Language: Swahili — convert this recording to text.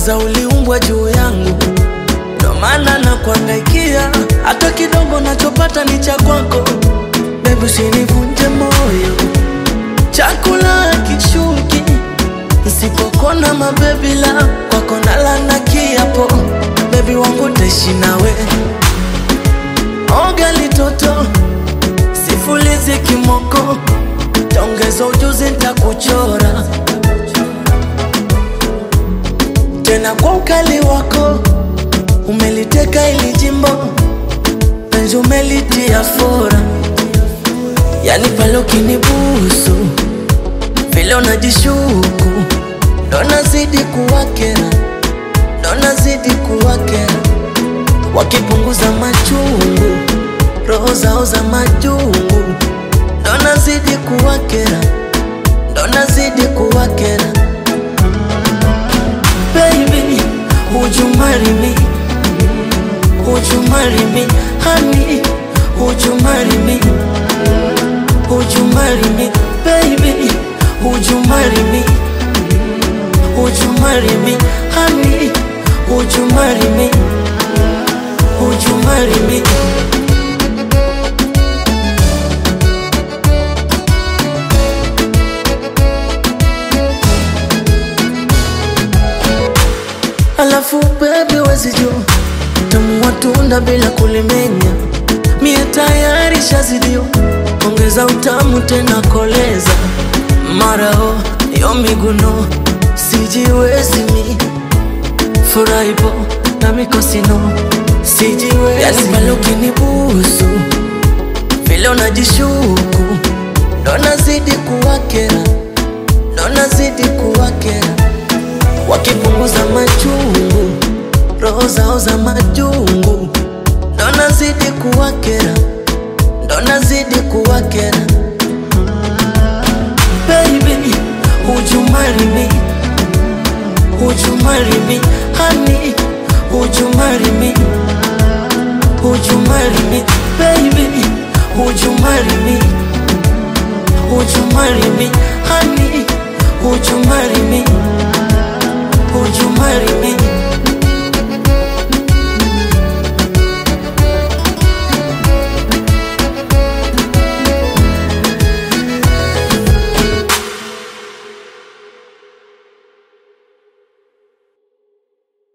kwanza uliumbwa juu yangu, ndo maana na kuangaikia, hata kidogo nachopata ni cha kwako. Bebi, usinivunje moyo, chakula kishuki Nsipokona mabebi la kwako nalana kiapo, bebi wangu taishi nawe. Oga litoto sifulizi kimoko, taongeza ujuzi ntakuchora tena kwa ukali wako. Umeliteka ili jimbo, penzi umelitia fora, yani pale ukinibusu vile unajishuku ndo nazidi kuwakera, ndo nazidi kuwakera, wakipunguza machungu, roho zao za majungu, ndo nazidi kuwakera, ndo nazidi kuwakera. Baby, would you marry me? Would you marry me? Honey, would you marry me? Would you marry me? Baby, would you marry me? Would you marry me? Honey, would you marry me? Would you marry me? Alafu baby wezi jua tamu watunda bila kulimenya, mie tayari shazidio, ongeza utamu tena koleza marao yo miguno sijiwezi mi furahipo na mikosino sijiwezi yani pale ukinibusu vile unajishuku ndo nazidi kuwakera ndo nazidi kuwakera wakipunguza machungu roho zao za majungu ndo nazidi kuwakera ndo nazidi kuwakera Baby, would you marry me? Would you marry me? Honey, would you marry me? Would you marry me? Baby, would you marry me? Would you marry me? Honey, would you marry me?